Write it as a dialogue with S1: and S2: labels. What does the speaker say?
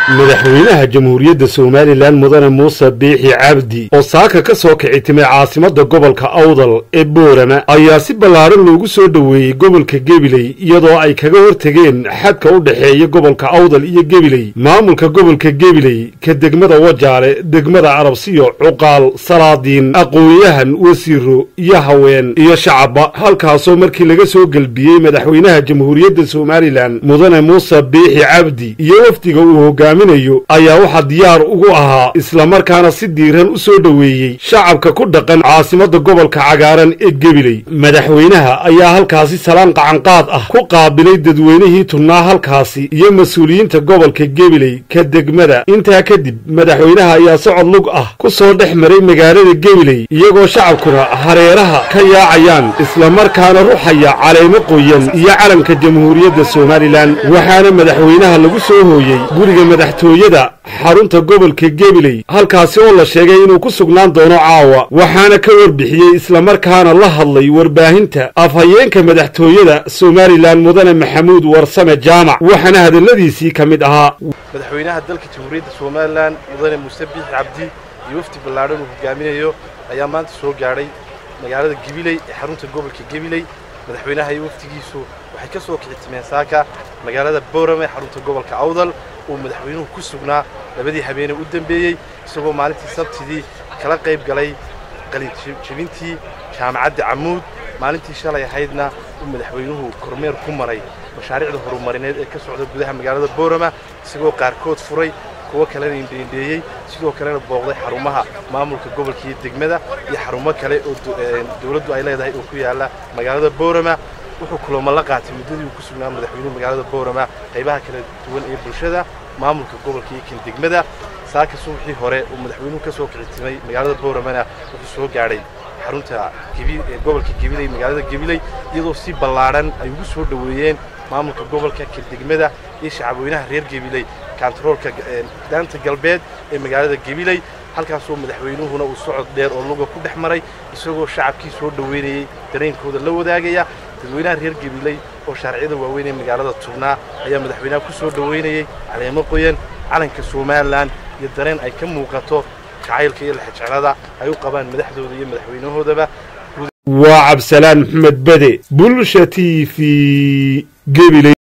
S1: madaxweynaha jamhuuriyadda somalilan mudane muuse biixi cabdi oo saaka ka soo kici timay caasimadda gobolka awdal ee boorama ayaa si ballaadhan loogu soo dhoweeyey gobolka gebiley iyadoo ay kaga hortegeen xadka u dhexeeya gobolka awdal iyo gebiley maamulka gobolka gebiley ka degmada wajaale degmada arabsiyo cuqaal salaadiin aqoon-yahan wasiiro iyo haween iyo shacabba halkaasoo markii laga soo gelbiyey madaxweynaha jamhuuriyadda somalilan mudane muuse biixi cabdi iyo wafdiga uu hogaaminayo ayaa waxaa diyaar ugu ahaa islamarkaana si diiran u soo dhoweeyey shacabka ku dhaqan caasimadda gobolka cagaaran ee gebiley madaxweynaha ayaa halkaasi salaan qacanqaad ah ku qaabilay dadweynihii tunnaa halkaasi iyo mas-uuliyiinta gobolka gebiley ka degmada intaa kadib madaxweynaha ayaa socod lug ah ku soo dhex maray magaalada gebiley iyagoo shacabkuna hareeraha ka yaacayaan islamarkaana ruxaya caleemo qoyan iyo calanka jamhuuriyadda somalilan waxaana madaxweynaha lagu soo hooyey guriga madaxtooyada xarunta gobolka gebiley halkaasi oo la sheegay inuu ku sugnaan doono caawa waxaana ka warbixiyey islamarkaana la hadlay warbaahinta afhayeenka madaxtooyada somalilan mudane maxamuud warsame jaamac waxaana hadalladiisii ka mid ahaa
S2: madaxweynaha dalka jamhuuriyadda somalilan mudane muuse biixi cabdi iyo wafdi ballaadhan uu hogaaminayo ayaa maanta soo gaadhay magaalada gebiley ee xarunta gobolka gebiley madaxweynaha iyo wafdigiisu waxay ka soo kici timeen saaka magaalada boorame ee xarunta gobolka awdal uu madaxweynuhu ku sugnaa labadii habeenee u dambeeyey isagoo maalintii sabtidii kala qayb galay qalinjebintii jaamacadda camuud maalintii shalay ahaydna uu madaxweynuhu kormeer ku maray mashaariicda horumarineed ee ka socda gudaha magaalada boorama isagoo qaarkood furay kuwo kalena indheendheeyey sidoo kalena booqday xarumaha maamulka gobolka iyo degmada iyo xarumo kale oo dowladdu ay leedahay oo ku yaalla magaalada boorama wuxuu kulamo la qaatay muddadii uu ku sugnaa madaxweynuhu magaalada boorama qaybaha kala duwan ee bulshada maamulka gobolka iyo kan degmada saaka subaxii hore uu madaxweynuhu ka soo kicitimay magaalada booramana wuxuu soo gaadhay xarunta gobolka gebiley magaalada gebiley iyadoo si ballaadhan ay ugu soo dhoweeyeen maamulka gobolka kan degmada iyo shacabweynaha reer gebiley kantaroolka daanta galbeed ee magaalada gebiley halkaasoo madaxweynuhuna uu socod dheer oo luga ku dhex maray isagoo shacabkii soo dhoweynayey dareenkooda la wadaagaya dadweynaha reer gebiley oo shaarciyada waaweyn ee magaalada tubnaa ayaa madaxweynaha ku soo dhoweynayey caleemo qoyan calanka somalilan iyo dareen ay ka muuqato jacaylka iyo lexjeclada ay u qabaan madaxdooda iyo madaxweynahoodaba
S1: waa cabsalaan maxamed bede bulsha t v gebiley